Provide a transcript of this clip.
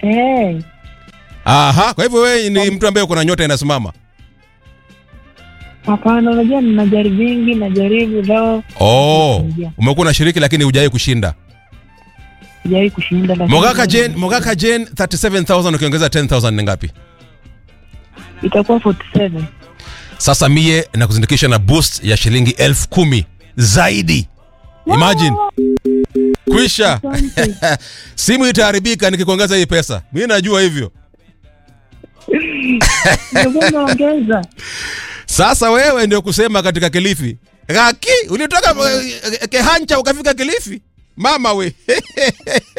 Eh, Aha, kwa hivyo wewe ni mtu ambaye uko na nyota inasimama. hapana, unajua ninajaribu vingi, najaribu leo Oh, umekuwa unashiriki lakini hujawahi kushinda. sijawahi kushinda. lakini- Mogaka Jane, Mogaka Jane 37000 ukiongeza 10000 ni ngapi? itakuwa 47. Sasa mie na kuzindikisha na boost ya shilingi elfu kumi zaidi. Imagine. Kwisha. Asante. Simu itaharibika nikikuongeza hii pesa. Mimi najua hivyo. Ndio naongeza. Sasa wewe ndio kusema katika Kilifi. Gaki, ulitoka eh, Kehancha ukafika Kilifi? Mama we.